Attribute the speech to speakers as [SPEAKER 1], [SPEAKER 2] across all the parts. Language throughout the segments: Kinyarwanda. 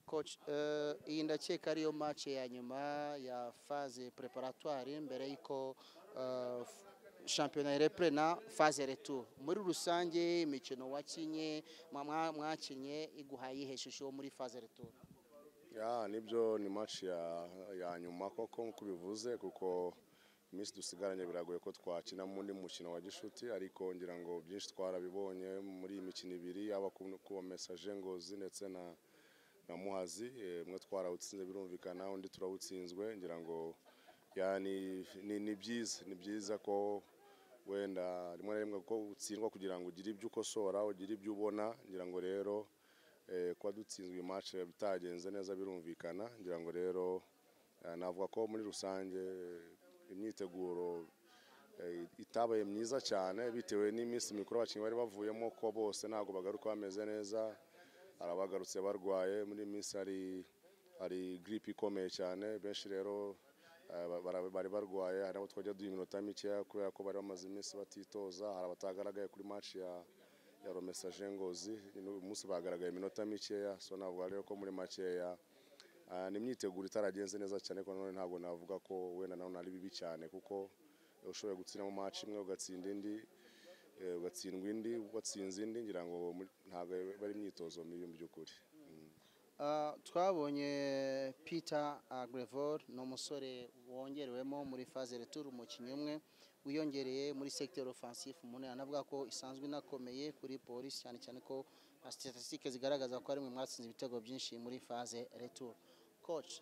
[SPEAKER 1] Coach, eh, iyi ndakeka ariyo match ya nyuma ya phase preparatoire mbere y'iko eh, f- shampiyona irepre na phase retour muri rusange imikino wakinye mwa- mwa- mwakinye iguhaye ihe shusho yo muri phase retour
[SPEAKER 2] ya nibyo ni match ya, ya nyuma koko nk'uko ubivuze kuko iminsi dusigaranye biragoye ko twakina mu ndi mukino wa gishuti ariko ngira ngo byinshi twarabibonye muri iyi mikino ibiri yaba ku ku wa mesaje ngozi ndetse na na muhazi eh, umwe twarawutsinze birumvikana undi turawutsinzwe ngira ngo ya ni ni- ni byiza ni byiza ko wenda rimwe na rimwe ko utsindwa kugira ngo ugire ibyo ukosora ugire ibyo ubona ngira ngo rero eh, kuba dutsinzwe match bitagenze neza birumvikana ngira ngo rero eh, navuga ko muri rusange eh, imyiteguro eh, itabaye myiza cyane bitewe n'iminsi mikuru abakinnyi bari bavuyemo ko bose ntabwo bagaruka bameze neza hari abagarutse barwaye muri iyi minsi hari hari giripe ikomeye cyane benshi rero eh, ba- bara- bari barwaye hari abo twajya duha iminota mikeya kubera ko bari bamaze iminsi batitoza hari abatagaragaye kuri match ya ya romesaje ngozi nyine uyu munsi bagaragaye iminota mikeya so navuga rero ko muri makeya ah, ni imyiteguro itaragenze neza cyane ko nanone ntabwo navuga ko wenda nawe ari bibi cyane kuko ushoboye gutsinda mu match imwe ugatsinda indi eh, ugatsindwa indi watsinze indi ngira ngo muri- ntabwo bari imyitozo mibi mu by'ukuri Mm.
[SPEAKER 1] Uh, twabonye peter agrevor ni umusore wongerewemo muri phase retour umukinnyi umwe wiyongereye muri secteur offensif umuntu yanavuga ko isanzwe inakomeye kuri polisi cyane cyane ko na statistique zigaragaza ko ari mwe mwatsinze ibitego byinshi muri phase retour coach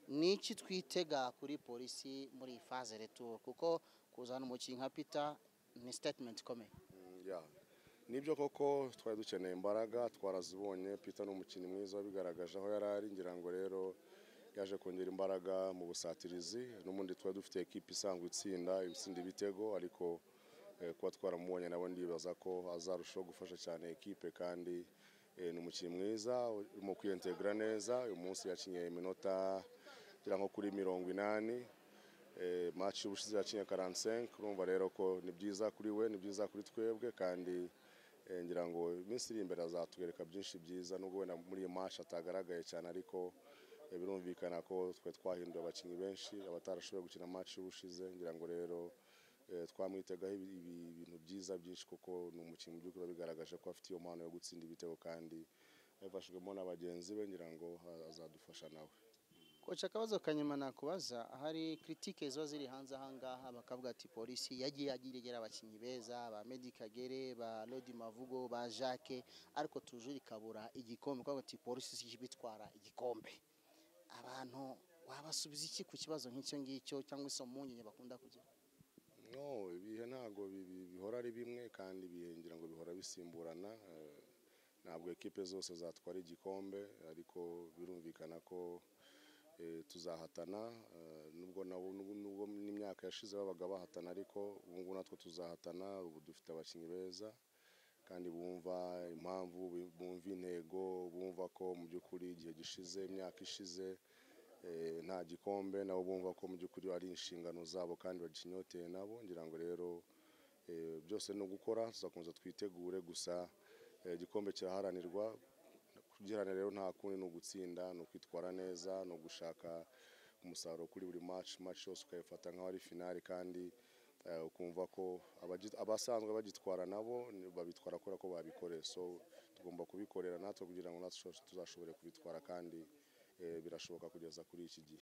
[SPEAKER 1] ni iki twitega kuri polisi muri iyi phase retour kuko kuzana umukinnyi nka peter ni statement ikomeye
[SPEAKER 2] ya nibyo koko twari dukeneye imbaraga twarazibonye peter ni umukinnyi mwiza wabigaragaje aho yari ari ngira ngo rero yaje kongera imbaraga mu busatirizi n'ubundi twari dufite ekipa isanzwe itsinda ibitsinda ibitego ariko eh, kuba twaramubonye nabo ndibaza ko azarushaho gufasha cyane ekipe kandi eh, ni umukinnyi mwiza urimo kwiyentegra neza uyu munsi yakinye iminota ngira nko kuri mirongo inani eh, match ubushize yakinye 45 urumva rero ko ni byiza kuri we ni byiza kuri twebwe kandi eh, ngira ngo iminsi iri imbere azatwereka byinshi byiza nubwo wenda muri iyi match atagaragaye cyane ariko eh, birumvikana ko twe twahinduye abakinnyi benshi abatarashoboye gukina match ubushize ngira ngo rero eh, twamwitegaho ibi- ibi- ibintu byiza byinshi kuko ni umukinnyi mu by'ukuri wabigaragaje ko afite iyo mpano yo gutsinda ibitego kandi yafashijwemo na bagenzi be ngira ngo azadufasha nawe
[SPEAKER 1] koca akabazo kanyuma nakubaza hari kiritike ziba ziri hanze ahangaha bakavuga ati polisi yagiye agiregera abakinnyi beza ba Medi Kagere ba Lodi Mavugo ba Jacques ariko tuje ikabura igikombe kuko ati polisi si ikipe itwara igikombe abantu wabasubiza iki ku kibazo nk'icyo ngicyo cyangwa se impungenge bakunda kugira
[SPEAKER 2] no ibihe ntabwo bi- bi- bihora ari bimwe kandi ibihe ngira ngo bihora bisimburana eh, ntabwo ekipe zose zatwara igikombe ariko birumvikana ko eh, tuzahatana eh, nubwo nabo nubwo nubwo n'imyaka yashize babaga bahatana ariko ubu ngubu natwe tuzahatana ubu dufite abakinnyi beza kandi bumva impamvu bumva intego bumva ko mu by'ukuri igihe gishize imyaka ishize eh, nta gikombe nabo bumva ko mu by'ukuri ari inshingano zabo kandi bagikinyoteye nabo ngira ngo rero eh, byose ni ugukora tuzakomeza twitegure gusa eh, igikombe kiraharanirwa kugiranira rero nta kundi ni ugutsinda ni ukwitwara neza ni ugushaka umusaruro kuri buri match match yose ukayifata nk'aho ari finali kandi eh, ukumva ko abagi- abasanzwe bagitwara nabo ni- babitwara kubera ko babikoreye so tugomba kubikorera natwe kugira ngo natwe tuzashobore kubitwara kandi eh, birashoboka kugeza kuri iki gihe